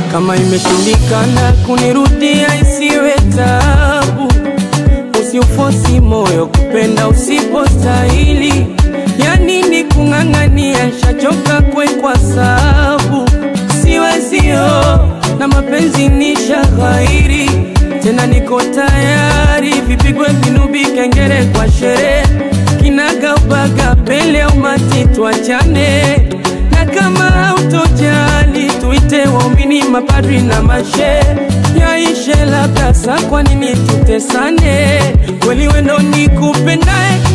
Kama imeshindikana kunirudia, isiwe tabu. Usiufosi moyo kupenda usipostahili. Ya nini kung'ang'ania, shachoka kwekwa sabu. Siwezio na mapenzi ni shaghairi, tena niko tayari, vipigwe vinubi, kengele kwa sherehe, kinagaubaga mbele ya umati, tuachane na kama hautojali tuite waumini, mapadri na mashe yaishe labda sa, kwa nini tutesane? Kweli wendo nikupendae